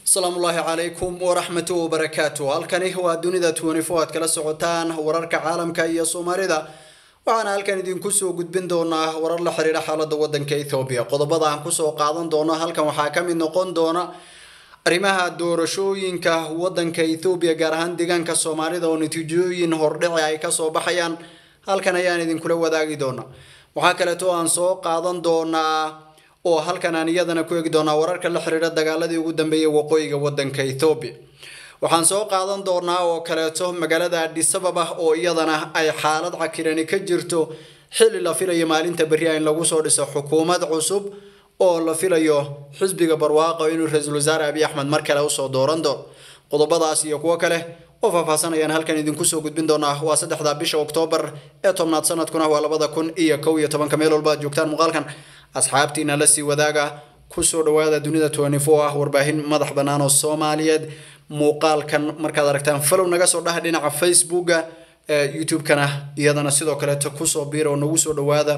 asalaamu ullaahi calaykum waraxmatu wabarakaatu halkani waa dunida twenty-four aad kala socotaan wararka caalamka iyo soomaalida waxaana halkan idinku soo gudbin doonaa warar la xiriira xaalada wadanka ethoobiya qodobada aan kusoo qaadan doono halkan waxaa ka mid noqon doona arrimaha doorashooyinka wadanka ethoobiya gaar ahaan deegaanka soomaalida oo natiijooyin hordhici ay kasoo baxayaan halkan ayaan idinkula wadaagi doonaa waxaa kaleeto aan soo qaadan doonaa oo halkan aan iyadana ku eegi doonaa wararka la xiriira dagaaladii ugu dambeeyay waqooyiga wadanka ethoobiya waxaan soo qaadan doonaa oo kaleeto magaalada adisababa oo iyadana ay xaalad cakirani ka jirto xilli la filayo maalinta berria in lagu soo dhiso xukuumad cusub oo la filayo xisbiga barwaaqo inuu ra-iisul wasaare abiy axmed mar kale usoo dooran doono qodobadaas iyo kuwo kale oo faahfaahsanayaan halkan idinku soo gudbin doonaa waa saddexda bisha oktoobar ee tobnaad sanadkuna waa labada kun iyo kow iyo tobanka meel walba aad joogtaan muuqaalkan asxaabtiina la sii wadaaga kusoo dhawaada dunida twenty four ah warbaahin madax bannaan oo soomaaliyeed muuqaalkan markaad aragtaan falow naga soo dhaha dhinaca facebooka youtube-kana iyadana sidoo kaleeto kusoo biira oo nagu soo dhawaada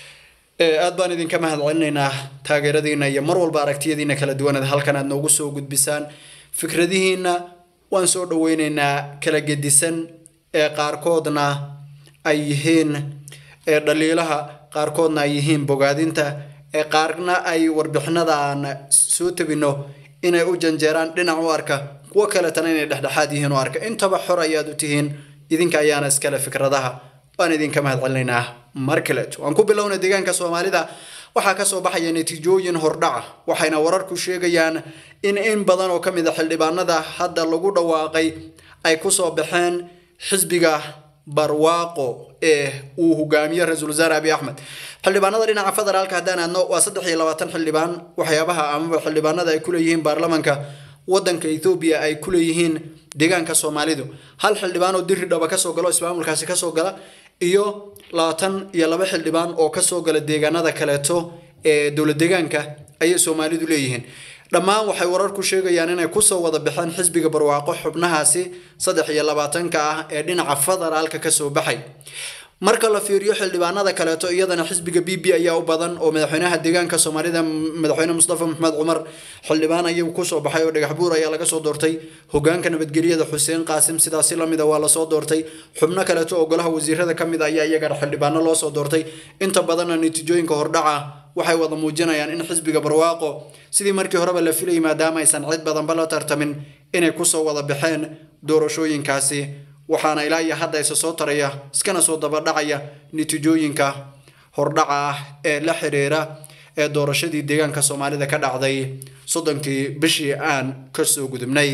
aad baan idinka mahad celinaynaa taageeradiina iyo mar walba aragtiyadiina kala duwanaed halkan aad noogu soo gudbisaan fikradihiina waan soo dhaweyneynaa kala gedisan ee qaarkoodna ay yihiin dhaliilaha qaarkoodna ay yihiin bogaadinta ee qaarna ay warbixinada aan soo tabino inay u janjeeraan dhinac u arka kuwo kaletana inay dhexdhexaad yihiin u arka intaba xor ayaad u tihiin idinka ayaana iskale fikradaha waan idinka mahad celinaynaa mar kaleeto waan ku bilowna deegaanka soomaalida waxaa kasoo baxaya natiijooyin hordhaca waxayna wararku sheegayaan in in badan oo kamid a xildhibaanada hadda lagu dhawaaqay ay kusoo baxeen xisbiga barwaaqo ee uu hogaamiyo ra-iisul wasaare abiy axmed xildhibaanada dhinaca federaalka haddaan aadno waa saddex iyo labaatan xildhibaan waxyaabaha amaba xildhibaanada ay kuleeyihiin baarlamanka wadanka ethoobiya ay kuleeyihiin deegaanka soomaalidu hal xildhibaan oo diri dhaba kasoo galo ismaamulkaasi kasoo gala iyo labaatan iyo laba xildhibaan oo kasoo gala deegaanada kaleeto ee dowlad deegaanka ayay soomaalidu leeyihiin dhammaan waxay wararku sheegayaan inay kusoo wada baxeen xisbiga barwaaqo xubnahaasi saddex iyo labaatanka ah ee dhinaca federaalka kasoo baxay marka la fiiriyo xildhibaanada kaleeto iyadana xisbiga b b ayaa u badan oo madaxweynaha deegaanka soomaalida madaxweyne mustafa maxamed cumar xildhibaan ayuu kusoo baxay oo dhagax buur ayaa laga soo doortay hogaanka nabadgelyada xuseen qaasim sidaasi lamida waa lasoo doortay xubno kaleeto oo golaha wasiirada kamid ayaa iyagana xildhibaano loosoo doortay inta badanna natiijooyinka hordhaca waxay wada muujinayaan in xisbiga barwaaqo sidii markii horeba la filayay maadaama aysan cid badanba la tartamin inay kusoo wada baxeen doorashooyinkaasi waxaana ilaa iyo hadda isa soo taraya iskana soo dabadhacaya natiijooyinka hordhaca ah ee la xiriira ee doorashadii deegaanka soomaalida ka dhacday soddonkii bishii aan kasoo gudubnay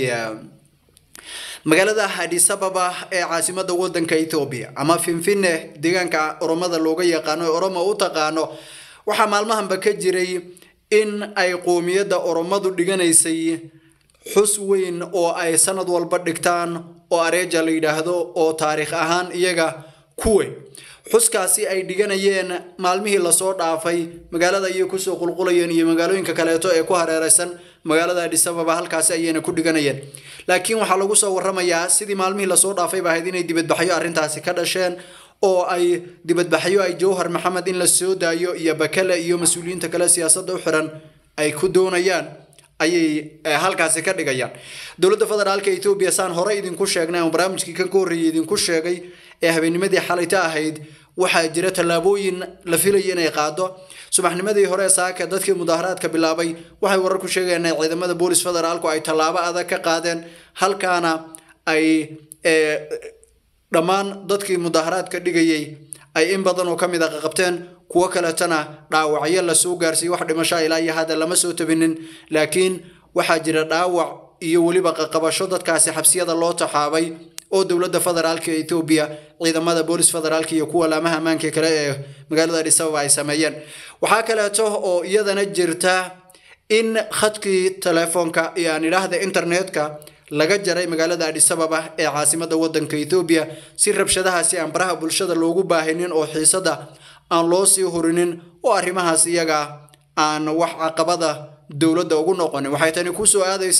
magaalada adisababa ee caasimada wadanka ethoobiya ama finfine deegaanka oromada looga yaqaano ee oromo u taqaano waxaa maalmahanba ka jiray in ay qoomiyadda oromadu dhiganaysay xus weyn oo ay sanad walba dhigtaan oo areeja la yidhaahdo oo taariikh ahaan iyaga kuwe xuskaasi ay dhiganayeen maalmihii lasoo dhaafay magaalada ayay kusoo qulqulayeen iyo magaalooyinka kaleeto ee ku hareereysan magaalada adisababa halkaasi ayayna ku dhiganayeen laakiin waxaa lagu soo waramayaa sidii maalmihii lasoo dhaafayba ahayd inay dibadbaxyo arrintaasi ka dhasheen oo ay dibadbaxyo ay jawhar maxamed in la soo daayo iyo bakale iyo mas-uuliyiinta kale siyaasadda u xiran ay ku doonayaan ayay halkaasi ka dhigayaan dowladda federaalka ethoobiya saan hore idinku sheegnay ama barnaamijkii kan ka horreeyay idinku sheegay ee habeennimadii xalayta ahayd waxaa jira tallaabooyin la filayay inay qaado subaxnimadii hore saaka dadkii mudaaharaadka bilaabay waxay warar ku sheegayaan in ciidamada boolis federaalku ay tallaabo adag ka qaadeen halkaana ay dhammaan dadkii mudaaharaadka dhigayay ay in badan oo kamid a qaqabteen kuwo kaletana dhaawacyo lasoo gaarsiiyey wax dhimashaa ilaa iyo hadda lama soo tabinin laakiin waxaa jira dhaawac iyo weliba qaqabasho dadkaasi xabsiyada loo taxaabay oo dowladda federaalka ethoobiya ciidamada boolis federaalka iyo kuwa laamaha ammaanka kale ee magaalada adisababa ay sameeyeen waxaa kaleeto oo iyadana jirta in khadkii telefoonka iyo aan idhaahda internetka laga jaray magaalada adisababa ee caasimada wadanka ethoobiya si rabshadahaasi aan baraha bulshada loogu baahinin oo xiisada aan loo sii hurinin oo arrimahaas iyaga aan wax caqabada dowladda ugu noqonin waxay tani kusoo aadaysaa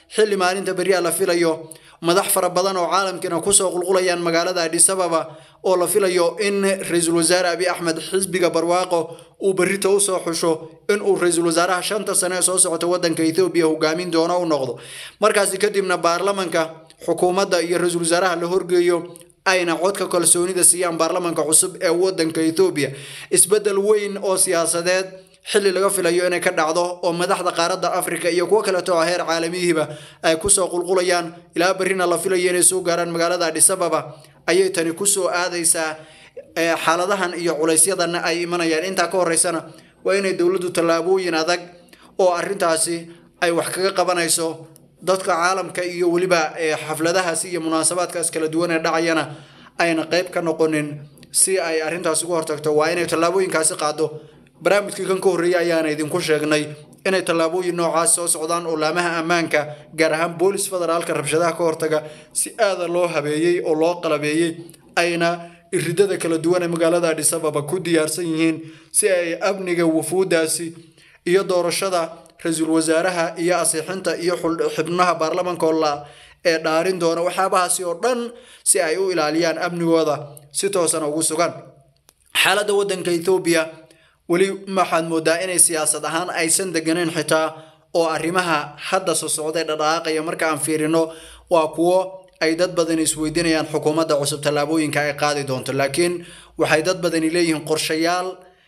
xilli maalinta beryaa la filayo madax fara badan oo caalamkiina kusoo qulqulayaan magaalada adhisababa oo la filayo in ra-iisul wasaare abi axmed xisbiga barwaaqo uu berrita usoo xusho inuu ra-iisul wasaaraha shanta sane ee soo socota wadanka ethoobiya hogaamin doono u noqdo markaasi kadibna baarlamanka xukuumadda iyo ra-iisul wasaaraha la horgeeyo ayna codka kalsoonida siiyaan baarlamanka cusub ee wadanka ethoobiya isbedel weyn oo siyaasadeed xilli laga filayo inay ka dhacdo oo madaxda qaaradda africa iyo kuwo kaleeto oo heer caalamiyihiba ay kusoo qulqulayaan ilaa berrina la filayo inay soo gaaraan magaalada adhisababa ayay tani kusoo aadaysaa xaaladahan iyo culaysyadanna ay imanayaan intaa ka horeysana waa inay dowladdu tallaabooyin adag oo arrintaasi ay wax kaga qabanayso dadka caalamka iyo weliba xafladahaasi iyo munaasabaadkaas kala duwan ee dhacayana ayna qayb ka noqonin si ay arrintaas uga hortagto waa inay tallaabooyinkaasi qaado barnaamijkii kan ka horreeyay ayaana idinku sheegnay inay tallaabooyin noocaas soo socdaan oo laamaha ammaanka gaar ahaan boolis federaalka rabshadaha ka hortaga si aada loo habeeyey oo loo qalabeeyey ayna iridada kala duwan ee magaalada adhisababa ku diyaarsan yihiin si ay amniga wufuudaasi iyo doorashada ra-iisul wasaaraha iyo asiixinta iyo xubnaha baarlamanka la ee dhaarin doona waxyaabahaasi oo dhan si ay u ilaaliyaan amnigooda si toosana ugu sugan xaaladda wadanka ethoobiya weli waxaad moodaa inay siyaasad ahaan aysan deganeyn xitaa oo arrimaha hadda soo socday dhadhaaqaya marka aan fiirino waa kuwo ay dad badani isweydiinayaan xukuumadda cusub tallaabooyinka ay qaadi doonto laakiin waxay dad badani leeyihiin qorshayaal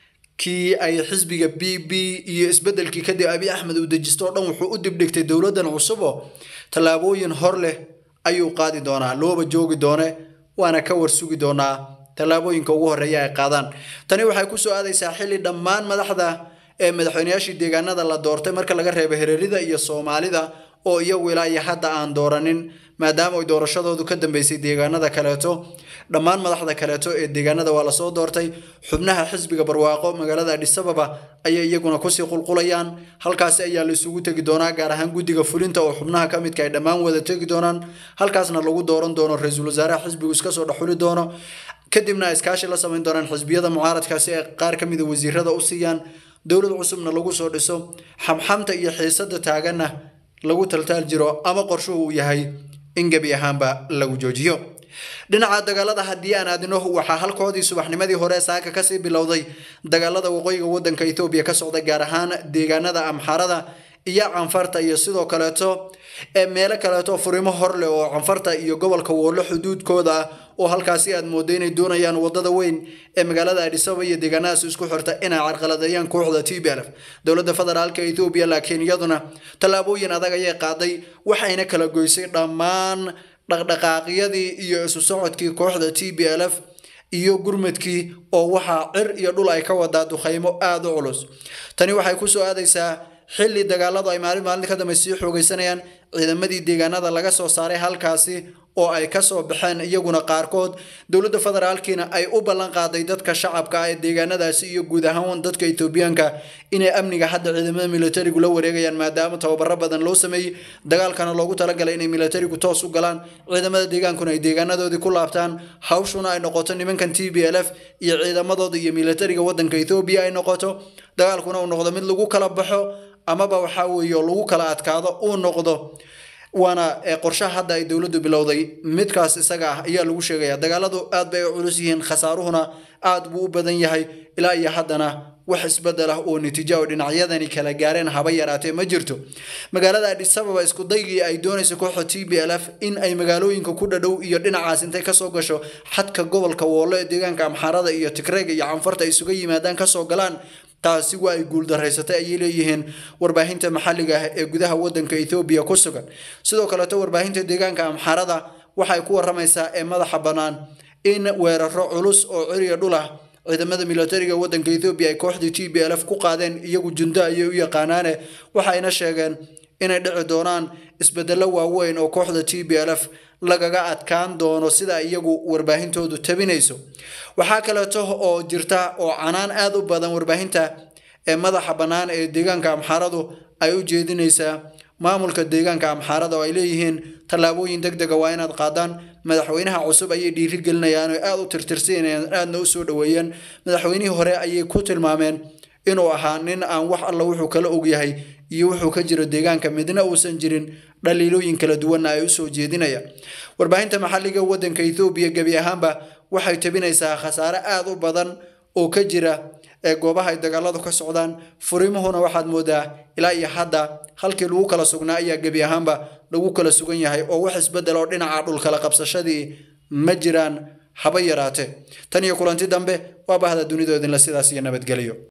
kii ay xisbiga b b iyo isbedelkii kadib abi axmed uu dejisto o dhan wuxuu u dibdhigtay dowladdan cusubo tallaabooyin hor leh ayuu qaadi doonaa looba joogi doone waana ka warsugi doonaa tallaabooyinka ugu horreeya ay qaadaan tani waxay kusoo aadaysaa xilli dhammaan madaxda ee madaxweyneyaashii deegaanada la doortay marka laga reebo hereerida iyo soomaalida oo iyagu ilaa iyo hadda aan dooranin maadaama ay doorashadoodu ka dambeysay deegaanada kaleeto dhammaan madaxda kaleeto ee deegaanada waa lasoo doortay xubnaha xisbiga barwaaqo magaalada adhisababa ayay iyaguna kusii qulqulayaan halkaasi ayaa la isugu tegi doonaa gaar ahaan guddiga fulinta oo xubnaha ka midka ay dhammaan wada tegi doonaan halkaasna lagu dooran doono ra-iisul wasaaraha xisbigu iska soo dhexuli doono kadibna ay iskaashi la samayn doonaan xisbiyada mucaaradkaasi ay qaar ka mida wasiirada u siiyaan dowlad cusubna lagu soo dhiso xamxamta iyo xiisada taaganna lagu taltaal jiro ama qorshuhu uu yahay in gebi ahaanba lagu joojiyo dhinaca dagaalada haddii aan aadino waxaa halkoodii subaxnimadii hore saaka kasii bilowday dagaalada waqooyiga wadanka ethoobiya ka socda gaar ahaan deegaanada amxarada iyo canfarta iyo sidoo kaleeto ee meelo kaleeto furimo hor leh oo canfarta iyo gobolka woolo xuduudkooda ah oo halkaasi aad moodo inay doonayaan wadada weyn ee magaalada adhisaba iyo deegaanadaas isku xirta inay carqaladeeyaan kooxda t b l f dowladda federaalka ethoobiya laakiin iyaduna tallaabooyin adag ayay qaaday waxayna kala goysay dhammaan dhaqdhaqaaqyadii iyo isu socodkii kooxda t b l f iyo gurmadkii oo waxaa cir iyo dhul ay ka wadaa dukhaymo aada u culus tani waxay kusoo aadaysaa xilli dagaaladu ay maalin maalin ka dambe sii xoogaysanayaan ciidamadii deegaanada laga soo saaray halkaasi oo ay kasoo baxeen iyaguna qaarkood dowladda federaalkiina ay u ballan qaaday dadka shacabka ah ee deegaanadaasi iyo guud ahaan dadka etoobiyaanka inay amniga hadda ciidamada militarigu la wareegayaan maadaama tababaro badan loo sameeyey dagaalkana loogu talagalay inay militarigu toos u galaan ciidamada deegaankuna ay deegaanadoodii ku laabtaan hawshuna ay noqoto nimankan t b l f iyo ciidamadooda iyo militariga wadanka ethoobiya ay noqoto dagaalkuna uu noqdo mid lagu kala baxo amaba waxaa weeye lagu kala adkaado uu noqdo waana qorshaha hadda ay dowladdu bilowday midkaas isaga ah ayaa lagu sheegaya dagaaladu aad bay u culus yihiin khasaaruhuna aad buu u badan yahay ilaa iyo haddana wax isbedel ah oo natiijo oo dhinacyadani kala gaareen haba yaraatee ma jirto magaalada adhisababa isku daygii ay doonaysa kooxda t b l f in ay magaalooyinka ku dhadhow iyo dhinacaas intay kasoo gasho xadka gobolka woolo ee deegaanka amxaarada iyo tigreega iyo canfarta ay isuga yimaadaan kasoo galaan taasi waa ay guuldaraysatay ayay leeyihiin warbaahinta maxalliga ah ee gudaha wadanka ethoobiya ku sugan sidoo kaleeto warbaahinta deegaanka amxaarada waxay ku waramaysaa ee madaxa bannaan in weeraro culus oo ciriya dhul ah ciidamada militariga wadanka ethoobiya ay kooxdii t b l f ku qaadeen iyagu jundo ayay u yaqaanaane waxayna sheegeen inay dhici doonaan isbedello waaweyn oo kooxda t b l f lagaga adkaan doono sida iyagu warbaahintoodu tabinayso waxaa kaleeto oo jirta oo canaan aada u badan warbaahinta ee madaxa bannaan ee deegaanka amxaaradu ay u jeedinaysaa maamulka deegaanka amxaarada oo ay leeyihiin tallaabooyin deg dega waa inaad qaadaan madaxweynaha cusub ayay dhiirigelinayaan oo aada u tirtirsanayaan aadna u soo dhoweeyeen madaxweynihii hore ayay ku tilmaameen inuu ahaa nin aan wax alla wuxuu kala ogyahay iyo wuxuu ka jiro deegaanka midna uusan jirin dhaliilooyin kala duwanna ay usoo jeedinaya warbaahinta maxalliga waddanka ethoobiya gebi ahaanba waxay tabinaysaa khasaare aada u badan oo ka jira ee goobaha ay dagaaladu ka socdaan furimuhuna waxaad moodaa ilaa iyo hadda halkii lagu kala sugnaa ayaa gebi ahaanba lagu kala sugan yahay oo wax isbedel oo dhinaca dhulkala qabsashadii ma jiraan haba yaraate tan iyo kulanti dambe waa bahda dunidoodinla sidaas iyo nabadgelyo